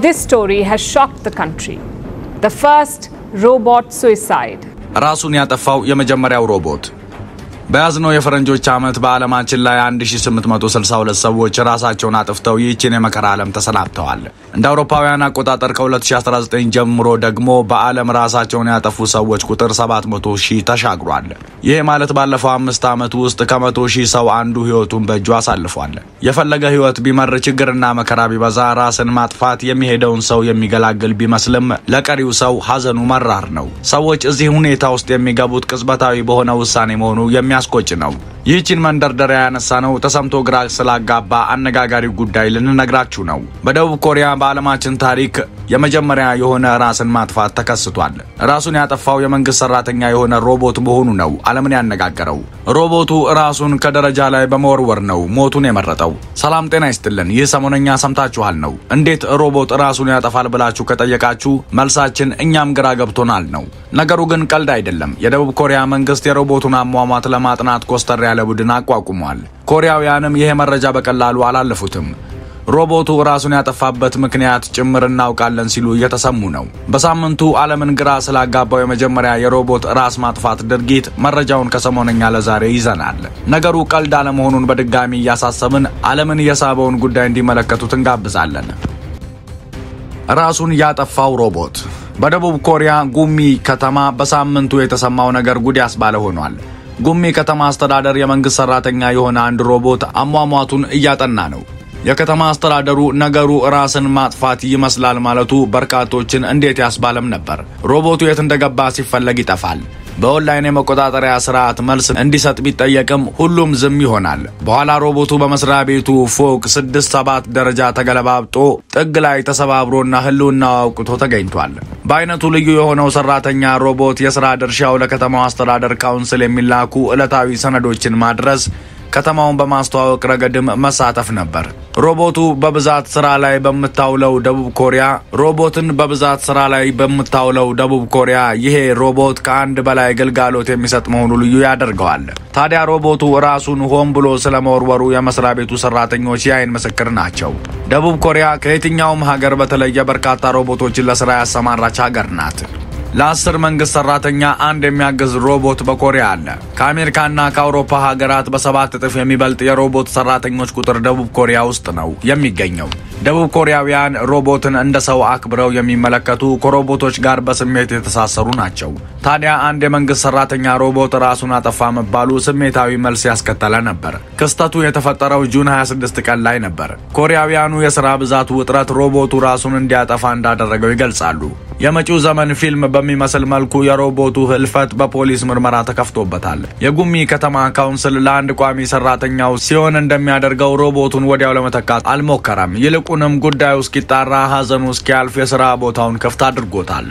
this story has shocked the country. The first robot suicide. ራሱን ያጠፋው የመጀመሪያው ሮቦት በያዝነው የፈረንጆች ዓመት በዓለማችን ላይ 1862 ሰዎች ራሳቸውን አጥፍተው ይህችን የመከራ ዓለም ተሰናብተዋል። እንደ አውሮፓውያን አቆጣጠር ከ2019 ጀምሮ ደግሞ በዓለም ራሳቸውን ያጠፉ ሰዎች ቁጥር 700 ሺህ ተሻግሯል። ይህ ማለት ባለፈው አምስት ዓመት ውስጥ ከመቶ ሺህ ሰው አንዱ ሕይወቱን በእጁ አሳልፏል። የፈለገ ሕይወት ቢመር ችግርና መከራ ቢበዛ ራስን ማጥፋት የሚሄደውን ሰው የሚገላግል ቢመስልም ለቀሪው ሰው ሐዘኑ መራር ነው። ሰዎች እዚህ ሁኔታ ውስጥ የሚገቡት ቅጽበታዊ በሆነ ውሳኔ መሆኑ የሚያስቆጭ ነው። ይህችን መንደርደሪያ ያነሳ ነው ተሰምቶ ግራ ስላጋባ አነጋጋሪ ጉዳይ ልንነግራችሁ ነው። በደቡብ ኮሪያ በዓለማችን ታሪክ የመጀመሪያ የሆነ ራስን ማጥፋት ተከስቷል። ራሱን ያጠፋው የመንግስት ሰራተኛ የሆነ ሮቦት መሆኑ ነው ዓለምን ያነጋገረው። ሮቦቱ ራሱን ከደረጃ ላይ በመወርወር ነው ሞቱን የመረጠው። ሰላም ጤና ይስጥልን። ይህ ሰሞነኛ ሰምታችኋል ነው። እንዴት ሮቦት ራሱን ያጠፋል ብላችሁ ከጠየቃችሁ መልሳችን እኛም ግራ ገብቶናል ነው። ነገሩ ግን ቀልድ አይደለም። የደቡብ ኮሪያ መንግስት የሮቦቱን አሟሟት ለማጥናት ኮስተር ያለ ቡድን አቋቁሟል። ኮሪያውያንም ይሄ መረጃ በቀላሉ አላለፉትም። ሮቦቱ ራሱን ያጠፋበት ምክንያት ጭምር እናውቃለን ሲሉ እየተሰሙ ነው። በሳምንቱ ዓለምን ግራ ስላጋባው የመጀመሪያ የሮቦት ራስ ማጥፋት ድርጊት መረጃውን ከሰሞነኛ ለዛሬ ይዘናል። ነገሩ ቀልድ አለመሆኑን በድጋሚ እያሳሰብን ዓለምን የሳበውን ጉዳይ እንዲመለከቱት እንጋብዛለን። ራሱን ያጠፋው ሮቦት በደቡብ ኮሪያ ጉሚ ከተማ በሳምንቱ የተሰማው ነገር ጉድ ያስባለ ሆኗል። ጉሚ ከተማ አስተዳደር የመንግስት ሰራተኛ የሆነ አንድ ሮቦት አሟሟቱን እያጠና ነው። የከተማ አስተዳደሩ ነገሩ ራስን ማጥፋት ይመስላል ማለቱ በርካቶችን እንዴት ያስባለም ነበር። ሮቦቱ የት እንደገባ ሲፈለግ ይጠፋል። በኦንላይን የመቆጣጠሪያ ስርዓት መልስ እንዲሰጥ ቢጠየቅም ሁሉም ዝም ይሆናል። በኋላ ሮቦቱ በመስሪያ ቤቱ ፎቅ ስድስት ሰባት ደረጃ ተገለባብጦ ጥግ ላይ ተሰባብሮና ህልውናው አውቅቶ ተገኝቷል። በአይነቱ ልዩ የሆነው ሰራተኛ ሮቦት የስራ ድርሻው ለከተማው አስተዳደር ካውንስል የሚላኩ ዕለታዊ ሰነዶችን ማድረስ ከተማውን በማስተዋወቅ ረገድም መሳተፍ ነበር። ሮቦቱ በብዛት ስራ ላይ በምታውለው ደቡብ ኮሪያ ሮቦትን በብዛት ስራ ላይ በምታውለው ደቡብ ኮሪያ ይሄ ሮቦት ከአንድ በላይ ግልጋሎት የሚሰጥ መሆኑ ልዩ ያደርገዋል። ታዲያ ሮቦቱ ራሱን ሆን ብሎ ስለመወርወሩ የመስሪያ ቤቱ ሰራተኞች የአይን ምስክር ናቸው። ደቡብ ኮሪያ ከየትኛውም ሀገር በተለየ በርካታ ሮቦቶችን ለስራ ያሰማራች ሀገር ናት። ለአስር መንግስት ሰራተኛ አንድ የሚያግዝ ሮቦት በኮሪያ አለ። ከአሜሪካና ከአውሮፓ ሀገራት በሰባት እጥፍ የሚበልጥ የሮቦት ሰራተኞች ቁጥር ደቡብ ኮሪያ ውስጥ ነው የሚገኘው። ደቡብ ኮሪያውያን ሮቦትን እንደ ሰው አክብረው የሚመለከቱ ከሮቦቶች ጋር በስሜት የተሳሰሩ ናቸው። ታዲያ አንድ የመንግስት ሰራተኛ ሮቦት ራሱን አጠፋ መባሉ ስሜታዊ መልስ ያስከተለ ነበር። ክስተቱ የተፈጠረው ጁን 26 ቀን ላይ ነበር። ኮሪያውያኑ የስራ ብዛቱ ውጥረት ሮቦቱ ራሱን እንዲያጠፋ እንዳደረገው ይገልጻሉ። የመጪው ዘመን ፊልም በሚመስል መልኩ የሮቦቱ ህልፈት በፖሊስ ምርመራ ተከፍቶበታል። የጉሚ ከተማ ካውንስል ለአንድ ቋሚ ሰራተኛው ሲሆን እንደሚያደርገው ሮቦቱን ወዲያው ለመተካት አልሞከረም። ይልቁንም ጉዳዩ እስኪጣራ ሀዘኑ እስኪያልፍ የስራ ቦታውን ክፍት አድርጎታል።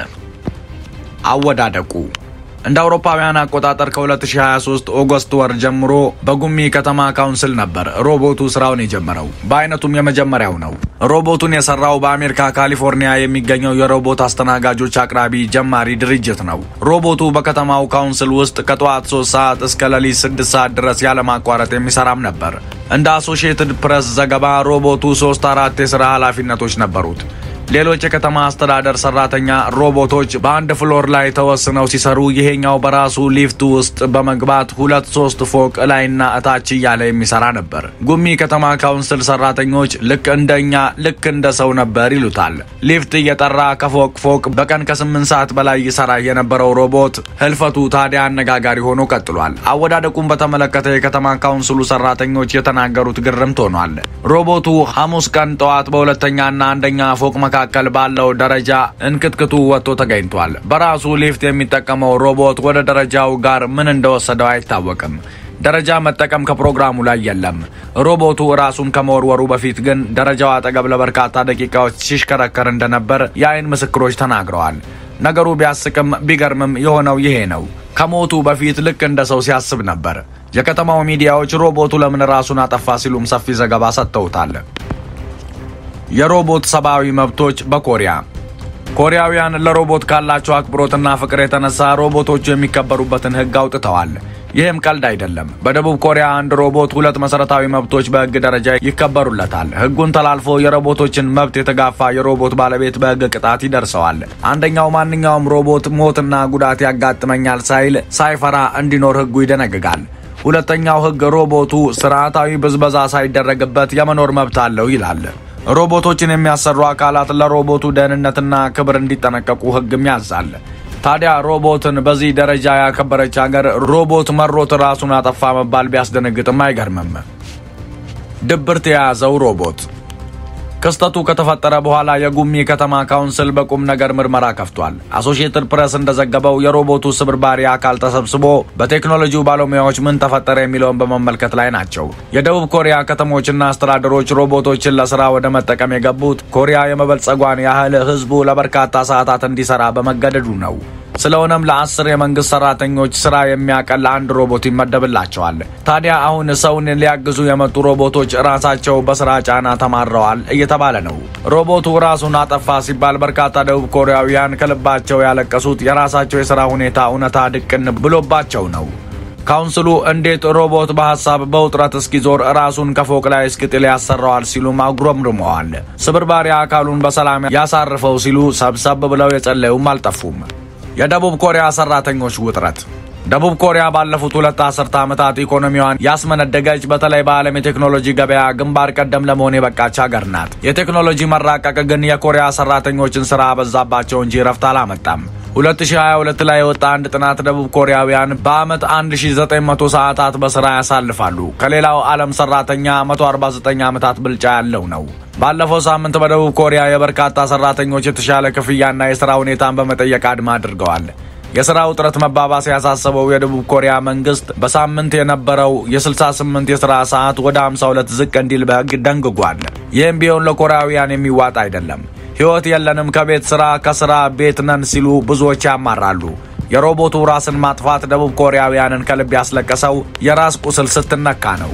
አወዳደቁ እንደ አውሮፓውያን አቆጣጠር ከ2023 ኦገስት ወር ጀምሮ በጉሚ ከተማ ካውንስል ነበር ሮቦቱ ስራውን የጀመረው። በአይነቱም የመጀመሪያው ነው። ሮቦቱን የሰራው በአሜሪካ ካሊፎርኒያ የሚገኘው የሮቦት አስተናጋጆች አቅራቢ ጀማሪ ድርጅት ነው። ሮቦቱ በከተማው ካውንስል ውስጥ ከጠዋት 3 ሰዓት እስከ ሌሊት 6 ሰዓት ድረስ ያለማቋረጥ የሚሰራም ነበር። እንደ አሶሺየትድ ፕሬስ ዘገባ ሮቦቱ ሶስት አራት የስራ ኃላፊነቶች ነበሩት። ሌሎች የከተማ አስተዳደር ሰራተኛ ሮቦቶች በአንድ ፍሎር ላይ ተወስነው ሲሰሩ ይሄኛው በራሱ ሊፍት ውስጥ በመግባት ሁለት ሶስት ፎቅ እላይና እታች እያለ የሚሰራ ነበር። ጉሚ ከተማ ካውንስል ሰራተኞች ልክ እንደኛ ልክ እንደ ሰው ነበር ይሉታል። ሊፍት እየጠራ ከፎቅ ፎቅ በቀን ከስምንት ሰዓት በላይ ይሰራ የነበረው ሮቦት ህልፈቱ ታዲያ አነጋጋሪ ሆኖ ቀጥሏል። አወዳደቁን በተመለከተ የከተማ ካውንስሉ ሰራተኞች የተናገሩት ግርምት ሆኗል። ሮቦቱ ሐሙስ ቀን ጠዋት በሁለተኛና አንደኛ ፎቅ መካከል ባለው ደረጃ እንክትክቱ ወጥቶ ተገኝቷል። በራሱ ሊፍት የሚጠቀመው ሮቦት ወደ ደረጃው ጋር ምን እንደወሰደው አይታወቅም። ደረጃ መጠቀም ከፕሮግራሙ ላይ የለም። ሮቦቱ ራሱን ከመወርወሩ በፊት ግን ደረጃው አጠገብ ለበርካታ ደቂቃዎች ሲሽከረከር እንደነበር የአይን ምስክሮች ተናግረዋል። ነገሩ ቢያስቅም ቢገርምም የሆነው ይሄ ነው። ከሞቱ በፊት ልክ እንደ ሰው ሲያስብ ነበር። የከተማው ሚዲያዎች ሮቦቱ ለምን ራሱን አጠፋ ሲሉም ሰፊ ዘገባ ሰጥተውታል። የሮቦት ሰብአዊ መብቶች በኮሪያ ኮሪያውያን ለሮቦት ካላቸው አክብሮትና ፍቅር የተነሳ ሮቦቶቹ የሚከበሩበትን ሕግ አውጥተዋል። ይህም ቀልድ አይደለም። በደቡብ ኮሪያ አንድ ሮቦት ሁለት መሰረታዊ መብቶች በህግ ደረጃ ይከበሩለታል። ህጉን ተላልፎ የሮቦቶችን መብት የተጋፋ የሮቦት ባለቤት በህግ ቅጣት ይደርሰዋል። አንደኛው ማንኛውም ሮቦት ሞትና ጉዳት ያጋጥመኛል ሳይል ሳይፈራ እንዲኖር ህጉ ይደነግጋል። ሁለተኛው ህግ ሮቦቱ ስርዓታዊ ብዝበዛ ሳይደረግበት የመኖር መብት አለው ይላል። ሮቦቶችን የሚያሰሩ አካላት ለሮቦቱ ደህንነትና ክብር እንዲጠነቀቁ ህግም ያዛል። ታዲያ ሮቦትን በዚህ ደረጃ ያከበረች ሀገር ሮቦት መሮት ራሱን አጠፋ መባል ቢያስደነግጥም አይገርምም። ድብርት የያዘው ሮቦት ክስተቱ ከተፈጠረ በኋላ የጉሚ ከተማ ካውንስል በቁም ነገር ምርመራ ከፍቷል። አሶሺየትድ ፕሬስ እንደዘገበው የሮቦቱ ስብርባሪ አካል ተሰብስቦ በቴክኖሎጂው ባለሙያዎች ምን ተፈጠረ የሚለውን በመመልከት ላይ ናቸው። የደቡብ ኮሪያ ከተሞችና አስተዳደሮች ሮቦቶችን ለስራ ወደ መጠቀም የገቡት ኮሪያ የመበልጸጓን ያህል ህዝቡ ለበርካታ ሰዓታት እንዲሰራ በመገደዱ ነው። ስለሆነም ለአስር የመንግስት ሰራተኞች ስራ የሚያቀል አንድ ሮቦት ይመደብላቸዋል። ታዲያ አሁን ሰውን ሊያግዙ የመጡ ሮቦቶች ራሳቸው በስራ ጫና ተማረዋል እየተባለ ነው። ሮቦቱ ራሱን አጠፋ ሲባል በርካታ ደቡብ ኮሪያውያን ከልባቸው ያለቀሱት የራሳቸው የስራ ሁኔታ እውነታ ድቅን ብሎባቸው ነው። ካውንስሉ እንዴት ሮቦት በሀሳብ በውጥረት እስኪዞር ራሱን ከፎቅ ላይ እስኪጥል ያሰራዋል ሲሉም አጉረምርመዋል። ስብርባሪ አካሉን በሰላም ያሳርፈው ሲሉ ሰብሰብ ብለው የጸለዩም አልጠፉም። የደቡብ ኮሪያ ሰራተኞች ውጥረት ደቡብ ኮሪያ ባለፉት ሁለት አስርተ ዓመታት ኢኮኖሚዋን ያስመነደገች በተለይ በዓለም የቴክኖሎጂ ገበያ ግንባር ቀደም ለመሆን የበቃች ሀገር ናት። የቴክኖሎጂ መራቀቅ ግን የኮሪያ ሰራተኞችን ስራ አበዛባቸው እንጂ ረፍት አላመጣም። 2022 ላይ የወጣ አንድ ጥናት ደቡብ ኮሪያውያን በዓመት 1900 ሰዓታት በስራ ያሳልፋሉ። ከሌላው ዓለም ሰራተኛ 149 ዓመታት ብልጫ ያለው ነው። ባለፈው ሳምንት በደቡብ ኮሪያ የበርካታ ሰራተኞች የተሻለ ክፍያና የስራ ሁኔታን በመጠየቅ አድማ አድርገዋል። የስራ ውጥረት መባባስ ያሳሰበው የደቡብ ኮሪያ መንግስት በሳምንት የነበረው የ68 የስራ ሰዓት ወደ 52 ዝቅ እንዲል በሕግ ደንግጓል። ይህም ቢሆን ለኮሪያውያን የሚዋጥ አይደለም። ሕይወት የለንም፣ ከቤት ስራ፣ ከስራ ቤት ነን ሲሉ ብዙዎች ያማራሉ። የሮቦቱ ራስን ማጥፋት ደቡብ ኮሪያውያንን ከልብ ያስለቀሰው የራስ ቁስል ስትነካ ነው።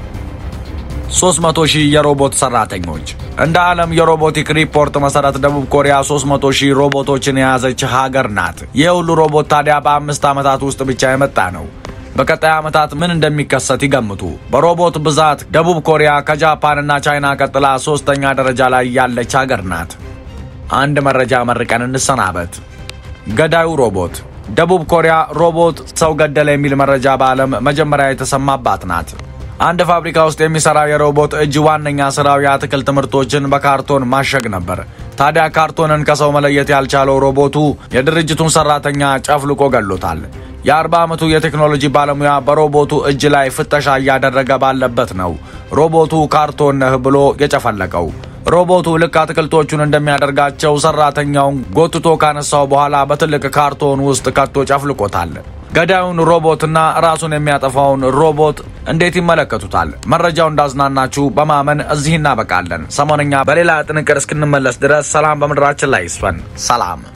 300 ሺህ የሮቦት ሰራተኞች እንደ ዓለም የሮቦቲክ ሪፖርት መሰረት ደቡብ ኮሪያ 300 ሺህ ሮቦቶችን የያዘች ሀገር ናት። ይህ ሁሉ ሮቦት ታዲያ በአምስት ዓመታት ውስጥ ብቻ የመጣ ነው። በቀጣይ ዓመታት ምን እንደሚከሰት ይገምቱ። በሮቦት ብዛት ደቡብ ኮሪያ ከጃፓንና ቻይና ቀጥላ ሶስተኛ ደረጃ ላይ ያለች ሀገር ናት። አንድ መረጃ መርቀን እንሰናበት። ገዳዩ ሮቦት ደቡብ ኮሪያ ሮቦት ሰው ገደለ የሚል መረጃ በዓለም መጀመሪያ የተሰማባት ናት። አንድ ፋብሪካ ውስጥ የሚሰራ የሮቦት እጅ ዋነኛ ስራው የአትክልት ምርቶችን በካርቶን ማሸግ ነበር። ታዲያ ካርቶንን ከሰው መለየት ያልቻለው ሮቦቱ የድርጅቱን ሰራተኛ ጨፍልቆ ገሎታል። የ40 ዓመቱ የቴክኖሎጂ ባለሙያ በሮቦቱ እጅ ላይ ፍተሻ እያደረገ ባለበት ነው ሮቦቱ ካርቶን ነህ ብሎ የጨፈለቀው። ሮቦቱ ልክ አትክልቶቹን እንደሚያደርጋቸው ሰራተኛውን ጎትቶ ካነሳው በኋላ በትልቅ ካርቶን ውስጥ ከቶ ጨፍልቆታል። ገዳዩን ሮቦትና ራሱን የሚያጠፋውን ሮቦት እንዴት ይመለከቱታል? መረጃው እንዳዝናናችሁ በማመን እዚህ እናበቃለን። ሰሞነኛ በሌላ ጥንቅር እስክንመለስ ድረስ ሰላም በምድራችን ላይ ይስፈን። ሰላም